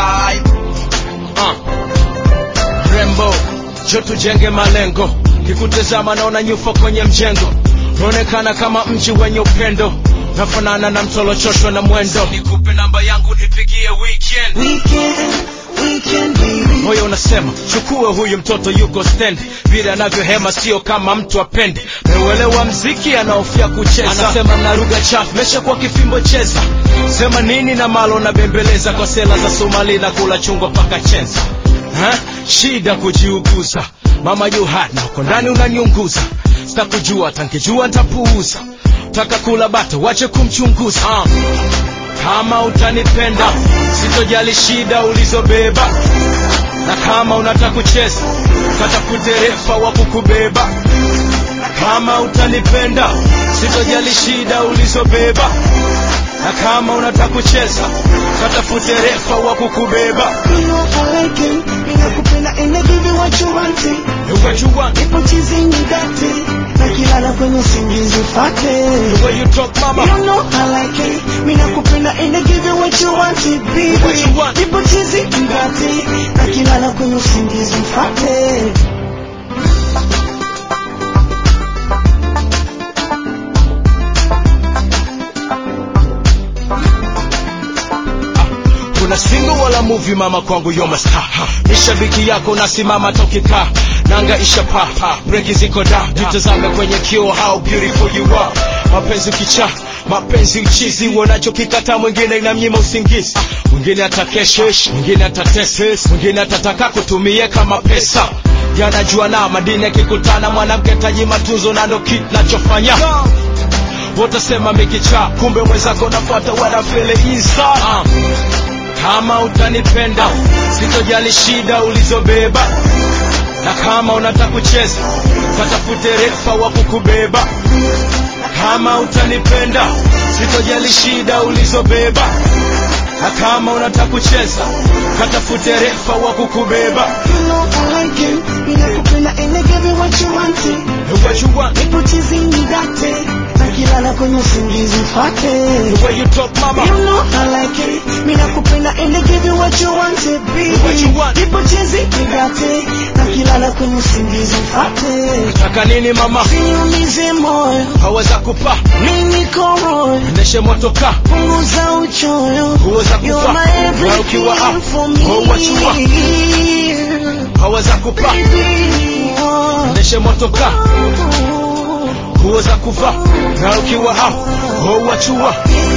type uh. rembo jo tujenge malengo kikutazama naona nyufa kwenye mjengo unaonekana kama mji wenye upendo nafanana na mtolochoshwa na mwendo nikupe namba yangu nipigie weekend Weekend, weekend baby. moyo unasema chukue huyu mtoto yuko stand vile anavyohema sio kama mtu apendi meuelewa mziki anaofia kucheza anasema na lugha chafu mesha kwa kifimbo cheza sema nini na malo na bembeleza kwa sela za somali na kula chungwa paka chenza ha? shida kujiuguza mama yuhana uko ndani unanyunguza sitakujua tankijua ntapuuza taka kula bata wache kumchunguza uh. kama utanipenda sitojali shida ulizobeba na kama unataka kucheza katafute refa wa kukubeba kama utanipenda sitojali shida ulizobeba na kama unataka kucheza katafute refa wa kukubeba You know I like it. Ninakupenda and I give you what you want it. The way you want, Nipo chizini date. Na kilala kwenye usingizi fate. the way you talk mama You know I like it. Ninakupenda and I give you what you want it, baby. What you want. Nipo chizini date. Na kilala kwenye usingizi fate. kuna single wala movie mama kwangu yo star ni shabiki yako nasimama tokika nanga isha pa breki ziko da jitazame kwenye kio how beautiful you are mapenzi kicha mapenzi uchizi wanachokikata mwingine inamnyima usingizi mwingine atakeshesh mwingine atateses mwingine atataka kutumie kama pesa yanajua na madini yakikutana mwanamke taji matunzo na ndo kinachofanya wotasema mikicha kumbe mwenzako nafuata wanafele isa uh. kama utanipenda sitojali shida ulizobeba na kama unataka kucheza katafute refa wa kukubeba kama utanipenda sitojali shida ulizobeba na kama unataka kucheza katafute refa wa kukubeba You know I like it. Ninakupenda and I give you what you want it. The way you want, Nipo chizini date. Na kilala kwenye usingizi fate. the way you talk mama You know I like it. Mimi nakupenda and I give you what you want it, baby. What you want. Nipo chizi nigate na kilala kwenye usingizi mfate. taka nini mama Niumize moyo, haweza kupa mimi niko royo. endeshe motoka Punguza uchoyo. Huweza You're kufa my na ukiwa everything up for me. hauwachua haweza kupa Baby, oh. endeshe motoka huweza kufa na ukiwa up hauwachua